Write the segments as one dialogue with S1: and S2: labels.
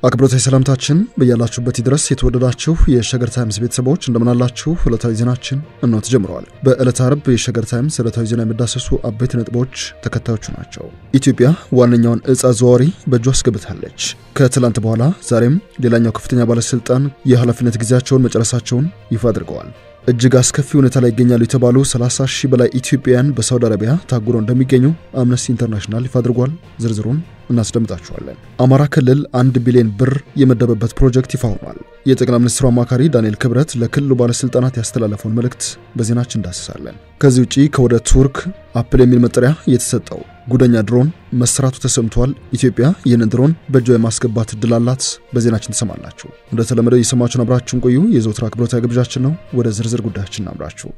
S1: አክብሮታዊ ሰላምታችን በያላችሁበት ድረስ የተወደዳችሁ የሸገር ታይምስ ቤተሰቦች እንደምናላችሁ። ዕለታዊ ዜናችን እነሆ ተጀምረዋል። በዕለተ አርብ የሸገር ታይምስ ዕለታዊ ዜና የሚዳሰሱ አበይት ነጥቦች ተከታዮቹ ናቸው። ኢትዮጵያ ዋነኛውን እጽ አዘዋዋሪ በእጇ አስገብታለች። ከትላንት በኋላ ዛሬም ሌላኛው ከፍተኛ ባለስልጣን የኃላፊነት ጊዜያቸውን መጨረሳቸውን ይፋ አድርገዋል። እጅግ አስከፊ ሁኔታ ላይ ይገኛሉ የተባሉ 30 ሺህ በላይ ኢትዮጵያውያን በሳውዲ አረቢያ ታጉረው እንደሚገኙ አምነስቲ ኢንተርናሽናል ይፋ አድርጓል። ዝርዝሩን እናስደምጣችኋለን። አማራ ክልል አንድ ቢሊዮን ብር የመደበበት ፕሮጀክት ይፋ ሆኗል። የጠቅላይ ሚኒስትሩ አማካሪ ዳንኤል ክብረት ለክልሉ ባለስልጣናት ያስተላለፈውን መልእክት በዜናችን እንዳስሳለን። ከዚህ ውጪ ከወደ ቱርክ አፕል የሚል መጠሪያ የተሰጠው ጉደኛ ድሮን መሰራቱ ተሰምቷል። ኢትዮጵያ ይህንን ድሮን በእጇ የማስገባት እድል አላት። በዜናችን ትሰማላችሁ። እንደተለመደው የሰማችሁን አብራችሁን ቆዩ። የዘውትር አክብሮታዊ ግብዣችን ነው። ወደ ዝርዝር ጉዳያችን እናምራችሁ።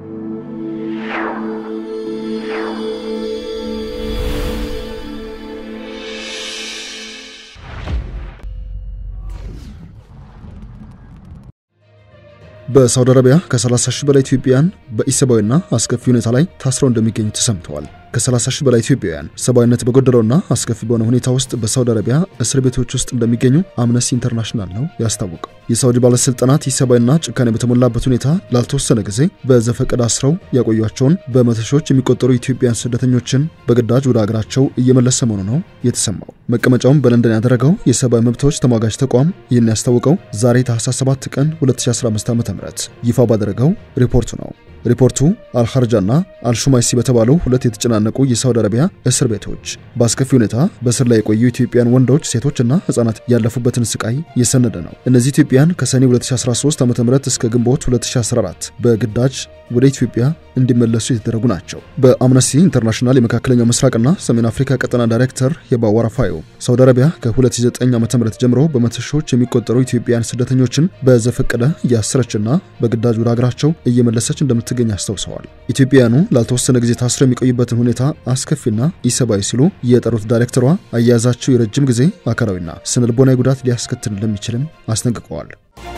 S1: በሳውዲ አረቢያ ከ30 ሺህ በላይ ኢትዮጵያውያን በኢሰብአዊና አስከፊ ሁኔታ ላይ ታስረው እንደሚገኙ ተሰምተዋል። ከ30 ሺህ በላይ ኢትዮጵያውያን ሰብአዊነት በጎደለውና አስከፊ በሆነ ሁኔታ ውስጥ በሳውዲ አረቢያ እስር ቤቶች ውስጥ እንደሚገኙ አምነስቲ ኢንተርናሽናል ነው ያስታወቀው። የሳውዲ ባለስልጣናት ኢሰብአዊና ጭካኔ በተሞላበት ሁኔታ ላልተወሰነ ጊዜ በዘፈቀድ አስረው ያቆዩቸውን በመቶ ሺዎች የሚቆጠሩ ኢትዮጵያውያን ስደተኞችን በግዳጅ ወደ አገራቸው እየመለሰ መሆኑ ነው የተሰማው። መቀመጫውን በለንደን ያደረገው የሰብአዊ መብቶች ተሟጋጅ ተቋም ይህን ያስታወቀው ዛሬ ታህሳስ 7 ቀን 2015 ዓ.ም ይፋ ባደረገው ሪፖርቱ ነው። ሪፖርቱ አልሐርጃና አልሹማይሲ በተባሉ ሁለት የተጨናነቁ የሳውዲ አረቢያ እስር ቤቶች በአስከፊ ሁኔታ በእስር ላይ የቆዩ ኢትዮጵያን ወንዶች፣ ሴቶችና ህጻናት ያለፉበትን ስቃይ የሰነደ ነው። እነዚህ ኢትዮጵያን ከሰኔ 2013 ዓ.ም እስከ ግንቦት 2014 በግዳጅ ወደ ኢትዮጵያ እንዲመለሱ የተደረጉ ናቸው። በአምነስቲ ኢንተርናሽናል የመካከለኛው ምስራቅና ሰሜን አፍሪካ ቀጠና ዳይሬክተር የባ ዋራፋዮ ሳውዲ አረቢያ ከ2009 ዓ.ም ጀምሮ በመቶ ሺዎች የሚቆጠሩ ኢትዮጵያን ስደተኞችን በዘፈቀደ እያሰረችና በግዳጅ ወደ ሀገራቸው እየመለሰች እንደምትገኝ አስታውሰዋል። ኢትዮጵያውያኑ ላልተወሰነ ጊዜ ታስረው የሚቆዩበትን ሁኔታ አስከፊና ኢሰብአዊ ሲሉ የጠሩት ዳይሬክተሯ አያያዛቸው የረጅም ጊዜ አካላዊና ስነልቦናዊ ጉዳት ሊያስከትል እንደሚችልም አስጠንቅቀዋል።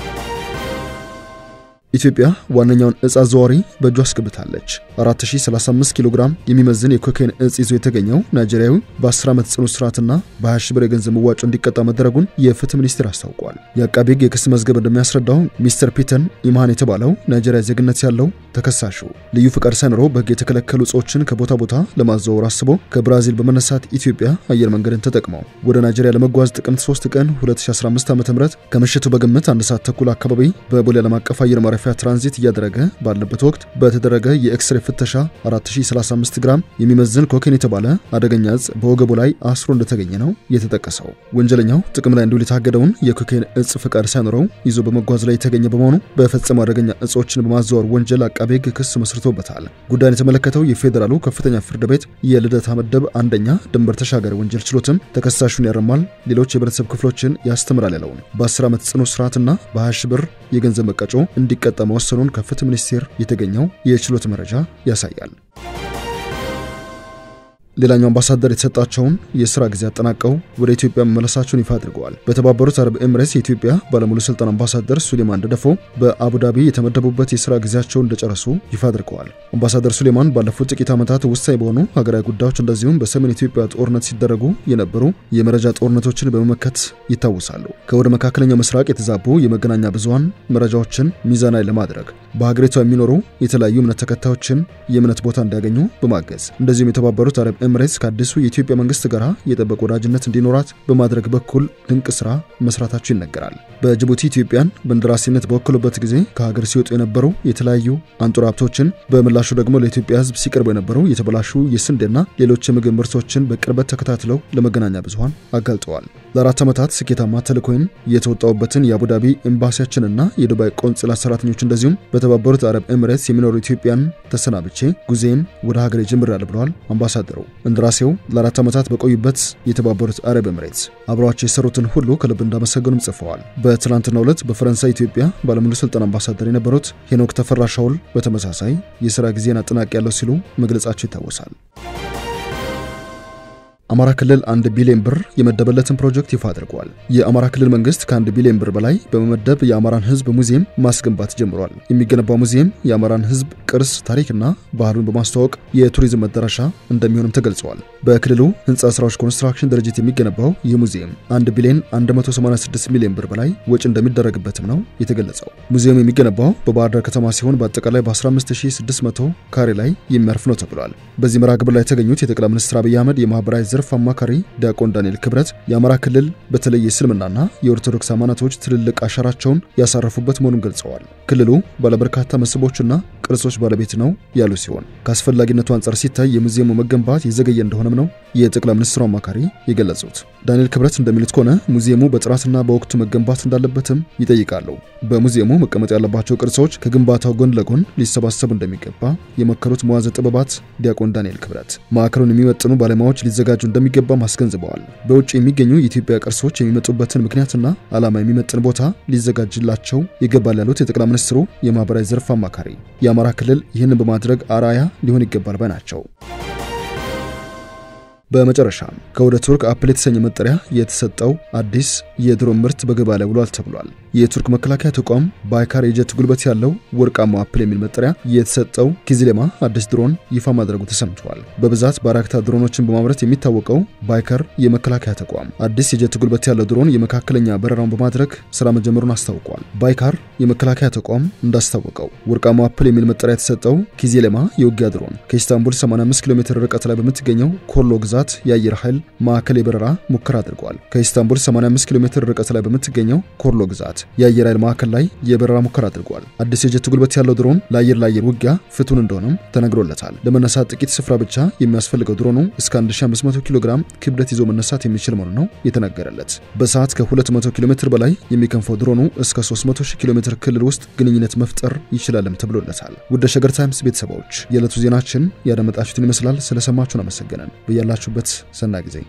S1: ኢትዮጵያ ዋነኛውን እጽ አዘዋዋሪ በእጇ አስገብታለች። 4035 ኪሎ ግራም የሚመዝን የኮካይን እጽ ይዞ የተገኘው ናይጄሪያዊ በ10 ዓመት ጽኑ እስራትና በ20 ሺህ ብር የገንዘብ መዋጮ እንዲቀጣ መደረጉን የፍትህ ሚኒስቴር አስታውቋል። የአቃቤ ሕግ የክስ መዝገብ እንደሚያስረዳው ሚስተር ፒተን ኢምሃን የተባለው ናይጄሪያ ዜግነት ያለው ተከሳሹ ልዩ ፍቃድ ሳይኖረው በሕግ የተከለከሉ እጾችን ከቦታ ቦታ ለማዘዋወር አስቦ ከብራዚል በመነሳት ኢትዮጵያ አየር መንገድን ተጠቅመው ወደ ናይጄሪያ ለመጓዝ ጥቅምት 3 ቀን 2015 ዓ.ም ከምሽቱ በግምት አንድ ሰዓት ተኩል አካባቢ በቦሌ ዓለም አቀፍ አየር ማረፊያ ትራንዚት እያደረገ ባለበት ወቅት በተደረገ የኤክስሬ ፍተሻ 4035 ግራም የሚመዝን ኮኬን የተባለ አደገኛ እጽ በወገቡ ላይ አስሮ እንደተገኘ ነው የተጠቀሰው። ወንጀለኛው ጥቅም ላይ እንዲውል የታገደውን የኮኬን እጽ ፍቃድ ሳይኖረው ይዞ በመጓዝ ላይ የተገኘ በመሆኑ በፈጸመው አደገኛ እጾችን በማዘዋወር ወንጀል አቃቤ ሕግ ክስ መስርቶበታል። ጉዳዩን የተመለከተው የፌዴራሉ ከፍተኛ ፍርድ ቤት የልደታ ምድብ አንደኛ ድንበር ተሻጋሪ ወንጀል ችሎትም ተከሳሹን ያረማል፣ ሌሎች የህብረተሰብ ክፍሎችን ያስተምራል ያለውን በ10 ዓመት ጽኑ እስራትና በ20 ሺህ ብር የገንዘብ መቀጮ እንዲቀጣ መወሰኑን ከፍትህ ሚኒስቴር የተገኘው የችሎት መረጃ ያሳያል። ሌላኛው አምባሳደር የተሰጣቸውን የስራ ጊዜ አጠናቀው ወደ ኢትዮጵያ መመለሳቸውን ይፋ አድርገዋል። በተባበሩት አረብ ኤምሬትስ የኢትዮጵያ ባለሙሉ ስልጣን አምባሳደር ሱሌማን ደደፎ በአቡዳቢ የተመደቡበት የስራ ጊዜያቸውን እንደጨረሱ ይፋ አድርገዋል። አምባሳደር ሱሌማን ባለፉት ጥቂት ዓመታት ወሳኝ በሆኑ ሀገራዊ ጉዳዮች እንደዚሁም በሰሜን ኢትዮጵያ ጦርነት ሲደረጉ የነበሩ የመረጃ ጦርነቶችን በመመከት ይታወሳሉ። ከወደ መካከለኛው ምስራቅ የተዛቡ የመገናኛ ብዙኃን መረጃዎችን ሚዛናዊ ለማድረግ በሀገሪቷ የሚኖሩ የተለያዩ እምነት ተከታዮችን የእምነት ቦታ እንዲያገኙ በማገዝ እንደዚሁም የተባበሩት አረብ ኤምሬትስ ከአዲሱ የኢትዮጵያ መንግስት ጋር የጠበቀ ወዳጅነት እንዲኖራት በማድረግ በኩል ድንቅ ስራ መስራታቸው ይነገራል። በጅቡቲ ኢትዮጵያን በእንደራሴነት በወከሉበት ጊዜ ከሀገር ሲወጡ የነበሩ የተለያዩ አንጡራ ሀብቶችን በምላሹ ደግሞ ለኢትዮጵያ ሕዝብ ሲቀርቡ የነበሩ የተበላሹ የስንዴና ሌሎች የምግብ ምርቶችን በቅርበት ተከታትለው ለመገናኛ ብዙኃን አጋልጠዋል። ለአራት ዓመታት ስኬታማ ተልእኮይን የተወጣውበትን የአቡዳቢ ኤምባሲያችንና የዱባይ ቆንጽላ ሰራተኞች እንደዚሁም በተባበሩት አረብ ኤምሬትስ የሚኖሩ ኢትዮጵያን ተሰናብቼ ጉዜም ወደ ሀገሬ ጀምሬያለሁ ብለዋል አምባሳደሩ። እንደራሴው ለአራት ዓመታት በቆዩበት የተባበሩት አረብ ኤምሬትስ አብረዋቸው የሰሩትን ሁሉ ከልብ እንዳመሰገኑም ጽፈዋል። በትናንትናው ዕለት በፈረንሳይ ኢትዮጵያ ባለሙሉ ስልጣን አምባሳደር የነበሩት ሄኖክ ተፈራ ሻውል በተመሳሳይ የሥራ ጊዜን አጠናቅ ያለው ሲሉ መግለጻቸው ይታወሳል። አማራ ክልል አንድ ቢሊዮን ብር የመደበለትን ፕሮጀክት ይፋ አድርጓል። የአማራ ክልል መንግስት ከአንድ ቢሊዮን ብር በላይ በመመደብ የአማራን ህዝብ ሙዚየም ማስገንባት ጀምሯል። የሚገነባው ሙዚየም የአማራን ህዝብ ቅርስ፣ ታሪክና ባህሉን በማስተዋወቅ የቱሪዝም መዳረሻ እንደሚሆንም ተገልጸዋል። በክልሉ ህንፃ ስራዎች ኮንስትራክሽን ድርጅት የሚገነባው ይህ ሙዚየም 1 ቢሊዮን 186 ሚሊዮን ብር በላይ ወጪ እንደሚደረግበትም ነው የተገለጸው። ሙዚየሙ የሚገነባው በባህር ዳር ከተማ ሲሆን በአጠቃላይ በ15600 ካሬ ላይ የሚያርፍ ነው ተብሏል። በዚህ መርሃ ግብር ላይ የተገኙት የጠቅላይ ሚኒስትር አብይ አህመድ የማህበራዊ ዘርፍ አማካሪ ዲያቆን ዳንኤል ክብረት የአማራ ክልል በተለይ የእስልምናና የኦርቶዶክስ ሃይማኖቶች ትልልቅ አሻራቸውን ያሳረፉበት መሆኑን ገልጸዋል። ክልሉ ባለበርካታ መስህቦችና ቅርሶች ባለቤት ነው ያሉ ሲሆን ከአስፈላጊነቱ አንጻር ሲታይ የሙዚየሙ መገንባት የዘገየ እንደሆነም ነው የጠቅላይ ሚኒስትሩ አማካሪ የገለጹት። ዳንኤል ክብረት እንደሚሉት ከሆነ ሙዚየሙ በጥራትና በወቅቱ መገንባት እንዳለበትም ይጠይቃሉ። በሙዚየሙ መቀመጥ ያለባቸው ቅርሶች ከግንባታው ጎን ለጎን ሊሰባሰቡ እንደሚገባ የመከሩት መዋዘ ጥበባት ዲያቆን ዳንኤል ክብረት ማዕከሉን የሚመጥኑ ባለሙያዎች ሊዘጋጁ እንደሚገባም አስገንዝበዋል። በውጭ የሚገኙ የኢትዮጵያ ቅርሶች የሚመጡበትን ምክንያትና ዓላማ የሚመጥን ቦታ ሊዘጋጅላቸው ይገባል ያሉት የጠቅላይ ሚኒስትሩ የማህበራዊ ዘርፍ አማካሪ የአማራ ክልል ይህንን በማድረግ አርአያ ሊሆን ይገባል ባይ ናቸው። በመጨረሻም ከወደ ቱርክ አፕል የተሰኘ መጠሪያ የተሰጠው አዲስ የድሮን ምርት በገበያ ላይ ውሏል ተብሏል። የቱርክ መከላከያ ተቋም ባይካር የጀት ጉልበት ያለው ወርቃማው አፕል የሚል መጠሪያ የተሰጠው ኪዝሌማ አዲስ ድሮን ይፋ ማድረጉ ተሰምቷል። በብዛት ባራክታ ድሮኖችን በማምረት የሚታወቀው ባይካር የመከላከያ ተቋም አዲስ የጀት ጉልበት ያለው ድሮን የመካከለኛ በረራውን በማድረግ ስራ መጀመሩን አስታውቋል። ባይካር የመከላከያ ተቋም እንዳስታወቀው ወርቃማው አፕል የሚል መጠሪያ የተሰጠው ኪዝሌማ የውጊያ ድሮን ከኢስታንቡል 85 ኪሎ ሜትር ርቀት ላይ በምትገኘው ኮሎ ግዛት የአየር ኃይል ማዕከል የበረራ ሙከራ አድርጓል። ከኢስታንቡል 85 ኪሎ ሜትር ርቀት ላይ በምትገኘው ኮርሎ ግዛት የአየር ኃይል ማዕከል ላይ የበረራ ሙከራ አድርጓል። አዲስ የጀት ጉልበት ያለው ድሮን ለአየር ለአየር ውጊያ ፍቱን እንደሆነም ተነግሮለታል። ለመነሳት ጥቂት ስፍራ ብቻ የሚያስፈልገው ድሮኑ እስከ 1500 ኪሎ ግራም ክብደት ይዞ መነሳት የሚችል መሆኑ ነው የተነገረለት። በሰዓት ከ200 ኪሎ ሜትር በላይ የሚከንፈው ድሮኑ እስከ 300 ኪሎ ሜትር ክልል ውስጥ ግንኙነት መፍጠር ይችላልም ተብሎለታል። ውድ ሸገር ታይምስ ቤተሰቦች የዕለቱ ዜናችን ያደመጣችሁትን ይመስላል። ስለሰማችሁን አመሰገነን። በያላችሁበት ሰናይ ጊዜ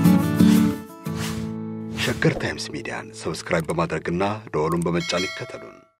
S2: ሸገር ታይምስ ሚዲያን ሰብስክራይብ በማድረግና ደወሉን በመጫን ይከተሉን።